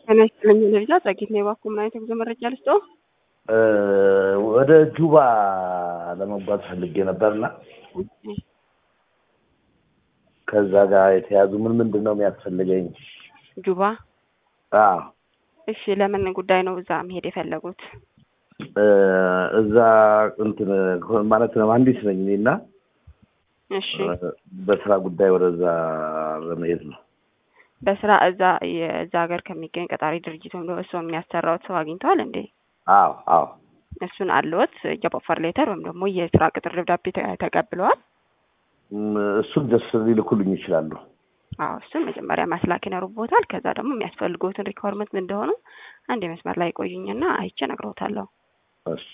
ጤና ይስጥልኝ ለልጃ ጸጌት ነው የባኩ ምን አይነት የጉዞ መረጃ ልስጦ? ወደ ጁባ ለመጓዝ ፈልጌ ነበርና ከዛ ጋር የተያዙ ምን ምንድን ነው የሚያስፈልገኝ? ጁባ አዎ እሺ፣ ለምን ጉዳይ ነው እዛ መሄድ የፈለጉት? እዛ እንትን ማለት ነው መሀንዲስ ነኝ እኔ እና እሺ፣ በስራ ጉዳይ ወደዛ ለመሄድ ነው። በስራ እዛ የዛ ሀገር ከሚገኝ ቀጣሪ ድርጅት ወይም ደግሞ እሱ የሚያሰራውት ሰው አግኝተዋል እንዴ? አዎ አዎ እሱን አለዎት? ጆብ ኦፈር ሌተር ወይም ደግሞ የስራ ቅጥር ደብዳቤ ተ- ተቀብለዋል? እሱን ደስ ሊልኩልኝ ይችላሉ። አዎ እሱን መጀመሪያ ማስላክ ይኖርቦታል። ከዛ ደግሞ የሚያስፈልጉትን ሪኳርመንት ምን እንደሆኑ አንድ መስመር ላይ ቆዩኝና አይቼ እነግሮታለሁ። እሺ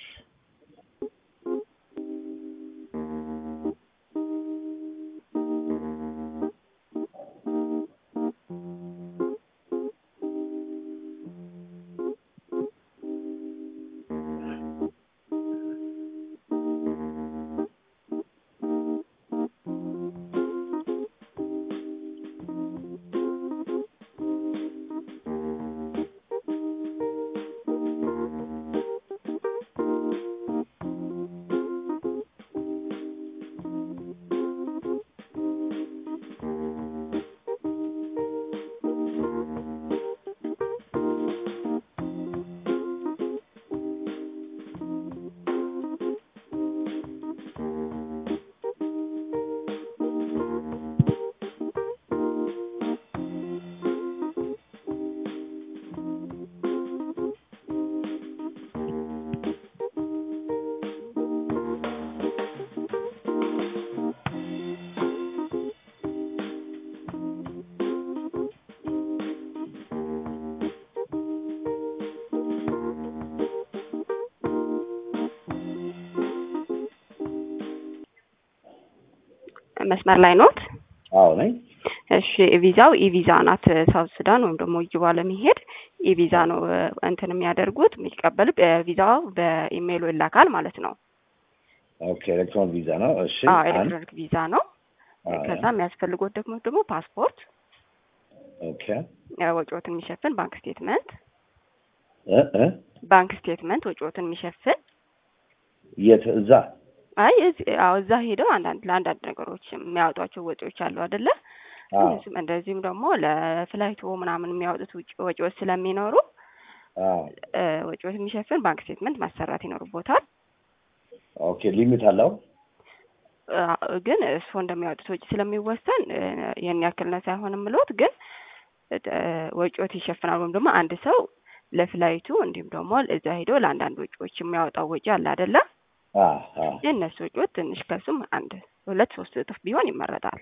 መስመር ላይ ኖት? አዎ ነኝ። እሺ ቪዛው ኢቪዛ ናት። ሳውት ሱዳን ወይም ደግሞ ጁባ ለመሄድ ኢቪዛ ነው እ፣ እንትን የሚያደርጉት የሚቀበሉ ቪዛው በኢሜይሉ ይላካል ማለት ነው። ኦኬ ኤሌክትሮን ቪዛ ነው። እሺ አዎ አንድ ኤሌክትሮኒክ ቪዛ ነው። አዎ፣ ከዛ የሚያስፈልጎት ደግሞ ደግሞ ፓስፖርት፣ ኦኬ እ፣ ወጪዎትን የሚሸፍን ባንክ ስቴትመንት እ እ ባንክ ስቴትመንት ወጪዎትን የሚሸፍን የት እዛ አይ እዚህ አዎ እዛ ሄደው አንዳንድ ለአንዳንድ ነገሮች የሚያወጧቸው ወጪዎች አሉ አይደለ? አዎ እነሱም እንደዚህም ደግሞ ለፍላይቶ ምናምን የሚያወጡት ውጭ ወጪዎች ስለሚኖሩ አዎ እ፣ ወጪዎች የሚሸፍን ባንክ ስቴትመንት ማሰራት ይኖርቦታል። ኦኬ ሊሚት አለው። አ፣ ግን እርስዎ እንደሚያወጡት ወጪ ስለሚወሰን እ፣ ይህን ያክል ነው ሳይሆን የምልዎት ግን እ፣ ወጪዎት ይሸፍናል። ወይም ደግሞ አንድ ሰው ለፍላይቱ እንዲሁም ደግሞ እዛ ሄዶ ለአንዳንድ ወጪዎች የሚያወጣው ወጪ አለ አይደለ? አዎ አዎ የእነሱ ወጪዎች ትንሽ ከሱም አንድ ሁለት ሶስት እጥፍ ቢሆን ይመረጣል።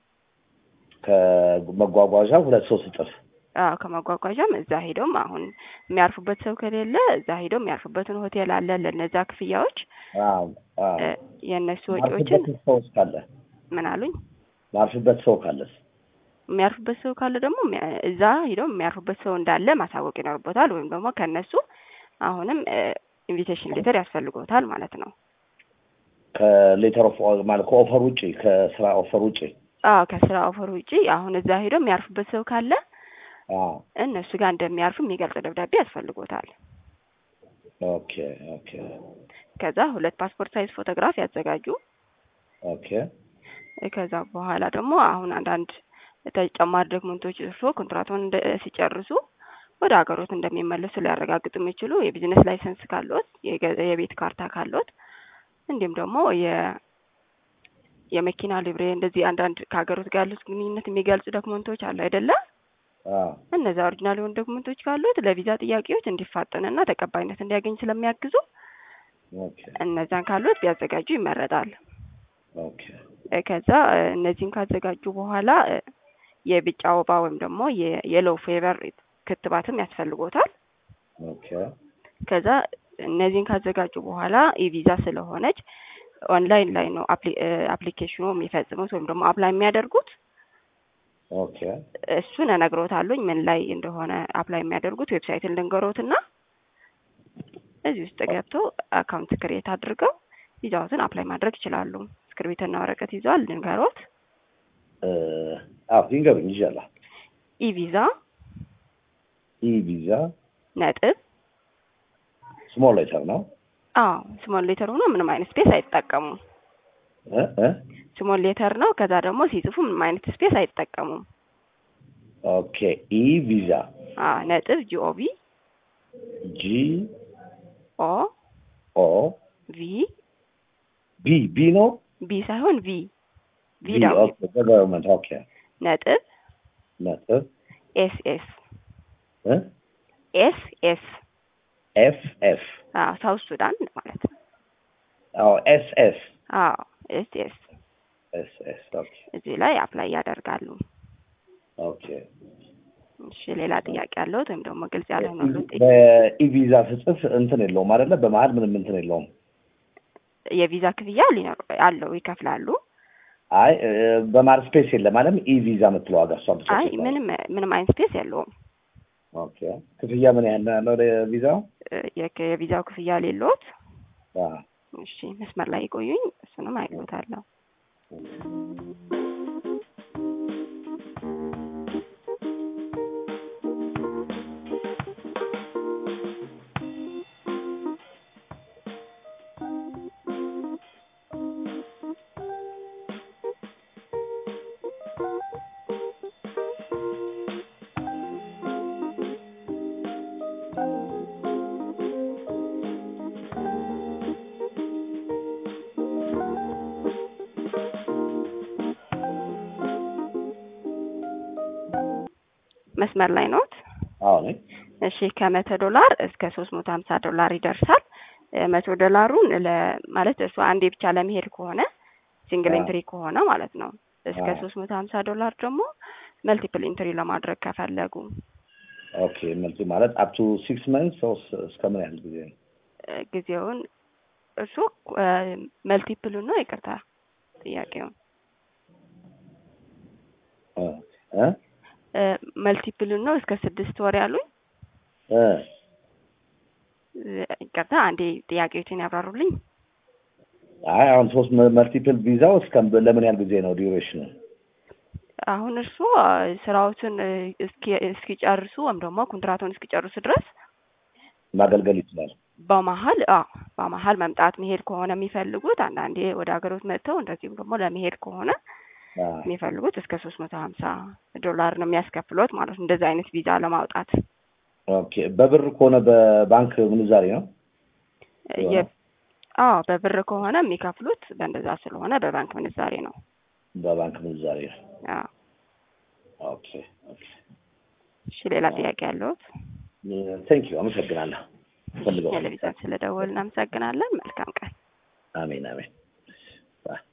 ከመጓጓዣ ሁለት ሶስት እጥፍ አዎ ከመጓጓዣም እዛ ሄደውም አሁን የሚያርፉበት ሰው ከሌለ እዛ ሄደው የሚያርፉበትን ሆቴል አለ ለነዛ ክፍያዎች አዎ አዎ እ፣ የእነሱ ወጪዎችን ማርፍበት ሰው ካለ ምን አሉኝ ማርፍበት ሰው ካለስ የሚያርፉበት ሰው ካለ ደግሞ የሚያ- እዛ ሄደው የሚያርፉበት ሰው እንዳለ ማሳወቅ ይኖርቦታል። ወይም ደግሞ ከእነሱ አሁንም ኢንቪቴሽን ሌተር ያስፈልጎታል ማለት ነው። ከሌተር ኦፍ ማለት ከኦፈር ውጪ ከስራ ኦፈር ውጪ አዎ ከስራ ኦፈር ውጪ አሁን እዛ ሄደው የሚያርፉበት ሰው ካለ አዎ እነሱ ጋር እንደሚያርፉ የሚገልጽ ደብዳቤ ያስፈልጎታል። ኦኬ ኦኬ ከዛ ሁለት ፓስፖርት ሳይዝ ፎቶግራፍ ያዘጋጁ። ኦኬ ከዛ በኋላ ደግሞ አሁን አንዳንድ ተጨማሪ ዶክመንቶች እርሶ ኮንትራቱን እንደ ሲጨርሱ ወደ ሀገሮት እንደሚመለሱ ሊያረጋግጡ የሚችሉ የቢዝነስ ላይሰንስ ካሎት፣ የገ- የቤት ካርታ ካሎት እንዲሁም ደግሞ የ የመኪና ሊብሬ እንደዚህ አንዳንድ ከሀገሮት ጋር ያሉት ግንኙነት የሚገልጹ ዶክመንቶች አሉ አይደለ? አዎ እነዚያ ኦሪጂናል የሆኑ ዶክመንቶች ካሉት ለቪዛ ጥያቄዎች እንዲፋጠንና ተቀባይነት እንዲያገኝ ስለሚያግዙ ኦኬ እነዛን ካሉት ቢያዘጋጁ ይመረጣል። ኦኬ እ፣ ከዛ እ፣ እነዚህን ካዘጋጁ በኋላ እ፣ የቢጫ ወባ ወይም ደግሞ የየሎ ፌቨር ክትባትም ያስፈልጎታል። ኦኬ ከዛ እነዚህን ካዘጋጁ በኋላ ኢቪዛ ስለሆነች ኦንላይን ላይ ነው አፕሊ- እ፣ አፕሊኬሽኑ የሚፈጽሙት ወይም ደግሞ አፕላይ የሚያደርጉት። ኦኬ እሱን እነግሮታለሁኝ ምን ላይ እንደሆነ አፕላይ የሚያደርጉት ዌብሳይትን ልንገሮትና እዚህ ውስጥ ገብተው አካውንት ክሬት አድርገው ቪዛዎትን አፕላይ ማድረግ ይችላሉ። እስክርቢትና ወረቀት ይዘዋል? ልንገሮት። አዎ ይንገሩኝ ይዣለሁ። ኢቪዛ ኢ ቪዛ ነጥብ ስሞል ሌተር ነው አዎ ስሞል ሌተር ሆኖ ምንም አይነት ስፔስ አይጠቀሙም። እ እ ስሞል ሌተር ነው። ከዛ ደግሞ ሲጽፉ ምንም አይነት ስፔስ አይጠቀሙም። ኦኬ ኢ ቪዛ አዎ ነጥብ ጂኦቪ ጂ ኦ ኦ ቪ ቢ ቢ ነው ቢ ሳይሆን ቪ ቪ ቢ ደግሞ ኦኬ ገቨርንመንት ኦኬ ነጥብ ነጥብ ኤስ ኤስ እ ኤስ ኤስ ኤፍ ኤፍ አዎ ሳውት ሱዳን ማለት ነው። አዎ ኤስ ኤስ አዎ ኤስ ኤስ ኤስ ኤስ ኦኬ እዚህ ላይ አፕላይ ያደርጋሉ። ኦኬ እሺ ሌላ ጥያቄ ያለሁት ወይም ደግሞ ግልጽ ያልሆነሉት በኢቪዛ ስጽፍ እንትን የለውም አይደለ? በመሀል ምንም እንትን የለውም። የቪዛ ክፍያ ሊኖር አለው ይከፍላሉ። አይ እ፣ በመሀል ስፔስ የለም አይደል? ኢቪዛ የምትለው ዋጋ እሷ ብቻ አይ ስትሆን። ምንም ምንም አይነት ስፔስ የለውም። ኦኬ ክፍያ ምን ያህል ነው ያለው ለቪዛው? እ፣ የክ- የቪዛው ክፍያ ሌሎት አዎ እሺ መስመር ላይ ይቆዩኝ፣ እሱንም አይሎታለሁ። መስመር ላይ ኖት? አዎ ነኝ። እሺ ከመቶ ዶላር እስከ ሶስት መቶ ሀምሳ ዶላር ይደርሳል። እ፣ መቶ ዶላሩን ለ ማለት እሱ አንዴ ብቻ ለመሄድ ከሆነ ሲንግል አዎ። ኢንትሪ ከሆነ ማለት ነው። እስከ አዎ። ሶስት መቶ ሀምሳ ዶላር ደግሞ መልቲፕል ኢንትሪ ለማድረግ ከፈለጉ ኦኬ መልቲ ማለት አፕ ቱ ሲክስ መንስ እስከ ምን ያህል ጊዜ ነው? እ፣ ጊዜውን እሱ መልቲፕሉን ነው ይቅርታ ጥያቄውን እ እ እ፣ መልቲፕሉን ነው እስከ ስድስት ወር ያሉኝ እ እ፣ ይቅርታ አንዴ ጥያቄዎችን ያብራሩልኝ። አይ አሁን ሶስት መልቲፕል ቪዛው እስከ ለምን ያህል ጊዜ ነው ዲዩሬሽኑ? አሁን እርስዎ ስራዎትን እ፣ እስኪ እስኪጨርሱ ወይም ደግሞ ኮንትራቱን እስኪጨርሱ ድረስ ማገልገል ይችላል። በመሀል አዎ በመሀል መምጣት መሄድ ከሆነ የሚፈልጉት አንዳንዴ ወደ ሀገሮት መጥተው እንደዚሁም ደግሞ ለመሄድ ከሆነ አዎ የሚፈልጉት እስከ ሶስት መቶ ሀምሳ ዶላር ነው የሚያስከፍሎት ማለት ነው እንደዚህ አይነት ቪዛ ለማውጣት ኦኬ በብር ከሆነ በባንክ ምንዛሬ ነው? የ- አዎ በብር ከሆነ የሚከፍሉት በእንደዛ ስለሆነ በባንክ ምንዛሬ ነው። በባንክ ምንዛሬ ነው። አዎ ኦኬ ኦኬ እሺ ሌላ ጥያቄ ያለሁት? ቴንክ ዩ አመሰግናለሁ። ፈልገው ቴሌቪዥን ስለደወል እናመሰግናለን። መልካም ቀን። አሜን አሜን። ባይ